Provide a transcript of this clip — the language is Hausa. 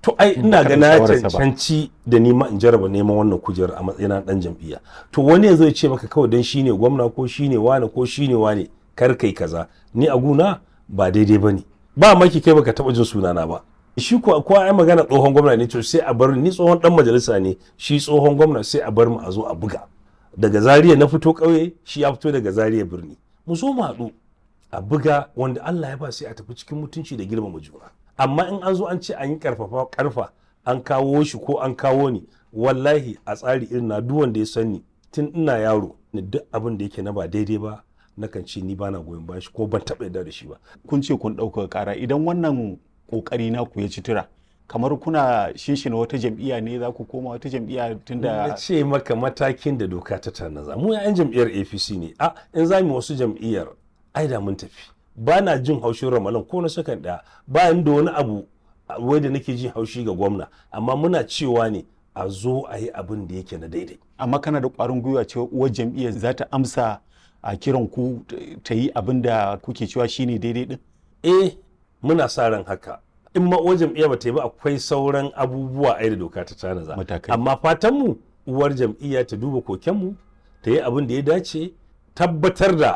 to ai ina ga karɓi na shawararsa ba. cancanci da ni ma in jarraba neman wannan kujerar a matsayin dan jam'iyya to wani yanzu ya ce maka kawai dan shine gwamna ko shine wane ko shine wane kar kai kaza ni a guna ba daidai bane ba maki kai baka taba jin sunana ba shi ko ko ai magana tsohon gwamna ne to sai a bar ni tsohon dan majalisa ne shi tsohon gwamna sai a bar mu a zo a buga daga Zaria na fito ƙauye shi ya fito daga Zaria birni mu zo mu haɗu a buga wanda Allah ya ba sai a tafi cikin mutunci da girmama juna amma in an zo an ce an yi karfafa karfa an kawo shi ko an kawo ni wallahi a tsari irin na duk wanda ya sani tun ina yaro ni duk abin da yake na ba daidai ba nakan ce ni bana goyon bayan shi ko ban taɓa yarda da shi ba kun ce kun ɗaukaka ƙara idan wannan ƙoƙari naku ya ci tura kamar kuna shinshina wata jam'iyya ne za ku koma wata jam'iyya na tunda ce maka matakin da doka ta tanaza mu yan jam'iyyar apc ne a in za mu wasu jam'iyyar ai da mun tafi ba na jin haushin ramalan ko na sakan ɗaya ba ni da wani abu a- wai da nake jin haushi ga gwamna amma muna cewa ne a zo a yi abin da yake na daidai amma kana da ƙwarin gwiwa cewa uwar jam'iyyar za ta amsa a kiran ku ta yi abin da kuke cewa shine daidai din eh muna sa ran haka in ma uwar jam'iyya ba ta yi ba akwai sauran abubuwa ai da doka ta tanaza Matakai. amma fatan mu uwar jam'iyya ta duba kokenmu ta yi abin da ya dace tabbatar da